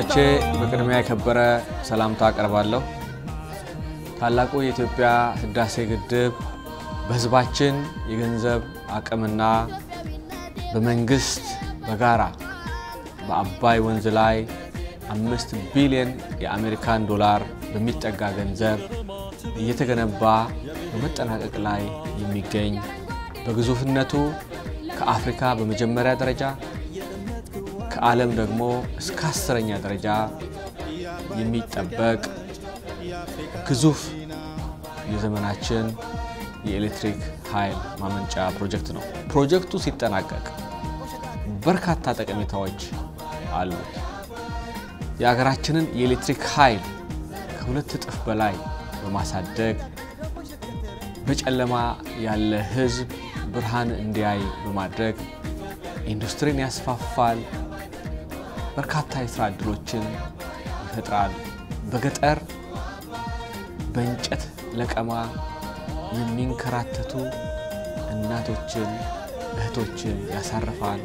ተመልካቾቼ በቅድሚያ የከበረ ሰላምታ አቀርባለሁ። ታላቁ የኢትዮጵያ ህዳሴ ግድብ በህዝባችን የገንዘብ አቅምና በመንግስት በጋራ በአባይ ወንዝ ላይ አምስት ቢሊዮን የአሜሪካን ዶላር በሚጠጋ ገንዘብ እየተገነባ በመጠናቀቅ ላይ የሚገኝ በግዙፍነቱ ከአፍሪካ በመጀመሪያ ደረጃ ከዓለም ደግሞ እስከ አስረኛ ደረጃ የሚጠበቅ ግዙፍ የዘመናችን የኤሌክትሪክ ኃይል ማመንጫ ፕሮጀክት ነው። ፕሮጀክቱ ሲጠናቀቅ በርካታ ጠቀሜታዎች አሉት። የሀገራችንን የኤሌክትሪክ ኃይል ከሁለት እጥፍ በላይ በማሳደግ በጨለማ ያለ ህዝብ ብርሃን እንዲያይ በማድረግ ኢንዱስትሪን ያስፋፋል፣ በርካታ የስራ ዕድሎችን ይፈጥራል። በገጠር በእንጨት ለቀማ የሚንከራተቱ እናቶችን፣ እህቶችን ያሳርፋል።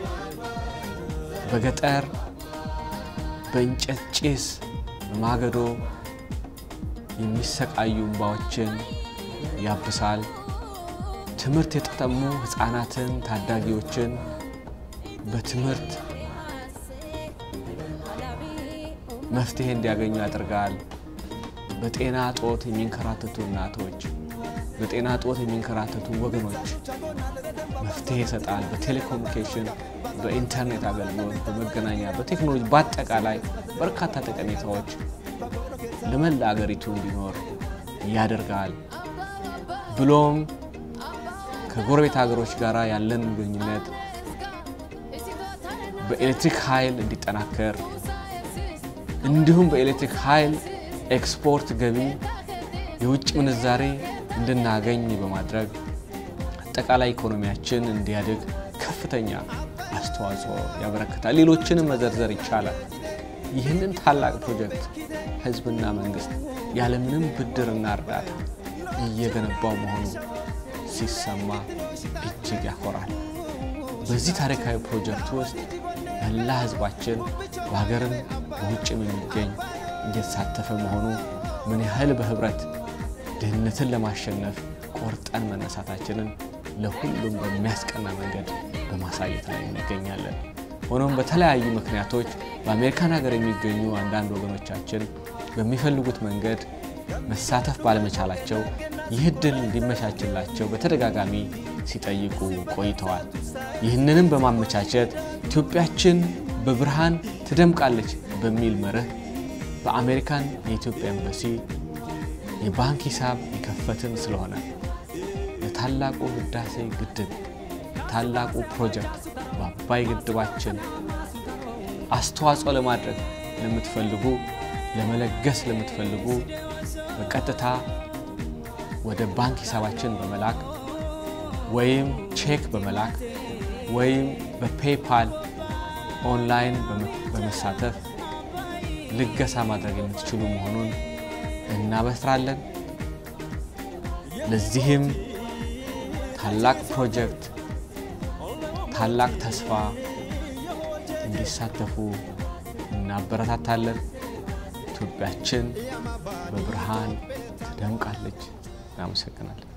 በገጠር በእንጨት ጭስ ማገዶ የሚሰቃዩ እንባዎችን ያብሳል። ትምህርት የተጠሙ ህፃናትን፣ ታዳጊዎችን በትምህርት መፍትሄ እንዲያገኙ ያደርጋል። በጤና ጦት የሚንከራተቱ እናቶች፣ በጤና ጦት የሚንከራተቱ ወገኖች መፍትሄ ይሰጣል። በቴሌኮሙኒኬሽን፣ በኢንተርኔት አገልግሎት፣ በመገናኛ፣ በቴክኖሎጂ በአጠቃላይ በርካታ ጠቀሜታዎች ለመላ አገሪቱ እንዲኖር ያደርጋል። ብሎም ከጎረቤት ሀገሮች ጋር ያለን ግንኙነት በኤሌክትሪክ ኃይል እንዲጠናከር እንዲሁም በኤሌክትሪክ ኃይል ኤክስፖርት ገቢ የውጭ ምንዛሬ እንድናገኝ በማድረግ አጠቃላይ ኢኮኖሚያችን እንዲያድግ ከፍተኛ አስተዋጽኦ ያበረክታል። ሌሎችንም መዘርዘር ይቻላል። ይህንን ታላቅ ፕሮጀክት ህዝብና መንግስት ያለምንም ብድርና እርዳታ እየገነባው መሆኑ ሲሰማ እጅግ ያኮራል። በዚህ ታሪካዊ ፕሮጀክት ውስጥ መላ ህዝባችን በሀገርም በውጭም የሚገኝ እየተሳተፈ መሆኑ ምን ያህል በህብረት ድህነትን ለማሸነፍ ቆርጠን መነሳታችንን ለሁሉም በሚያስቀና መንገድ በማሳየት ላይ እንገኛለን። ሆኖም በተለያዩ ምክንያቶች በአሜሪካን ሀገር የሚገኙ አንዳንድ ወገኖቻችን በሚፈልጉት መንገድ መሳተፍ ባለመቻላቸው ይህ እድል እንዲመቻችላቸው በተደጋጋሚ ሲጠይቁ ቆይተዋል። ይህንንም በማመቻቸት ኢትዮጵያችን በብርሃን ትደምቃለች በሚል መርህ በአሜሪካን የኢትዮጵያ ኤምባሲ የባንክ ሂሳብ የከፈትን ስለሆነ ለታላቁ ህዳሴ ግድብ ታላቁ ፕሮጀክት በአባይ ግድባችን አስተዋጽኦ ለማድረግ ለምትፈልጉ ለመለገስ ለምትፈልጉ በቀጥታ ወደ ባንክ ሂሳባችን በመላክ ወይም ቼክ በመላክ ወይም በፔይፓል ኦንላይን በመሳተፍ ልገሳ ማድረግ የምትችሉ መሆኑን እናበስራለን። ለዚህም ታላቅ ፕሮጀክት ታላቅ ተስፋ እንዲሳተፉ እናበረታታለን። ኢትዮጵያችን በብርሃን ትደምቃለች። እናመሰግናለን።